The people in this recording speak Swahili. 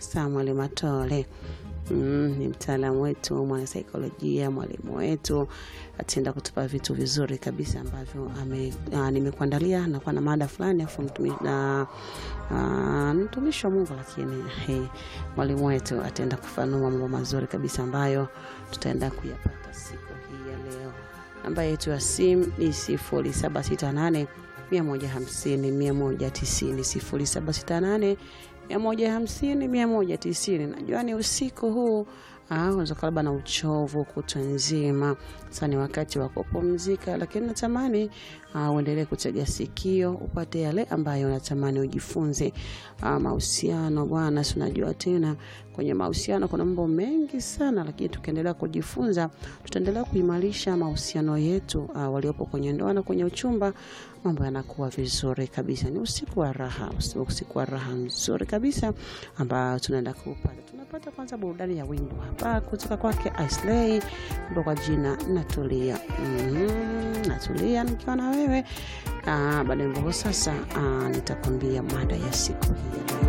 Samuel Matole. Mm, ni mtaalamu wetu mwanasaikolojia, mwalimu wetu ataenda kutupa vitu vizuri kabisa ambavyo ame- ah, nimekuandalia. Nakuwa na mada fulani afu mtumi- na ah, mtumishi wa Mungu, lakini hey, mwalimu wetu ataenda kufanua mambo mazuri kabisa ambayo tutaenda kuyapata siku hii ya leo. Namba yetu ya simu ni sifuri saba sita nane mia moja hamsini mia moja tisini sifuri saba sita nane mia moja hamsini mia moja tisini. Najua ni usiku huu ah, unaweza kuwa labda na uchovu kutwa nzima, sasa ni wakati wa kupumzika, lakini natamani ah, uendelee kutega sikio upate yale ambayo natamani ujifunze. Ah, mahusiano bwana, si unajua tena kwenye mahusiano kuna mambo mengi sana, lakini tukiendelea kujifunza tutaendelea kuimarisha mahusiano yetu ah, waliopo kwenye ndoa na kwenye uchumba, mambo yanakuwa vizuri kabisa. Ni usiku wa raha, usiku usiku wa raha mzuri kabisa ambao tunaenda kupata. Tunapata kwanza burudani ya wimbo hapa kutoka kwake Islay, wimbo kwa jina Natulia. Mm, natulia nikiwa na wewe. Ah, baada ya wimbo huo sasa, ah, nitakwambia mada ya siku hii ya leo.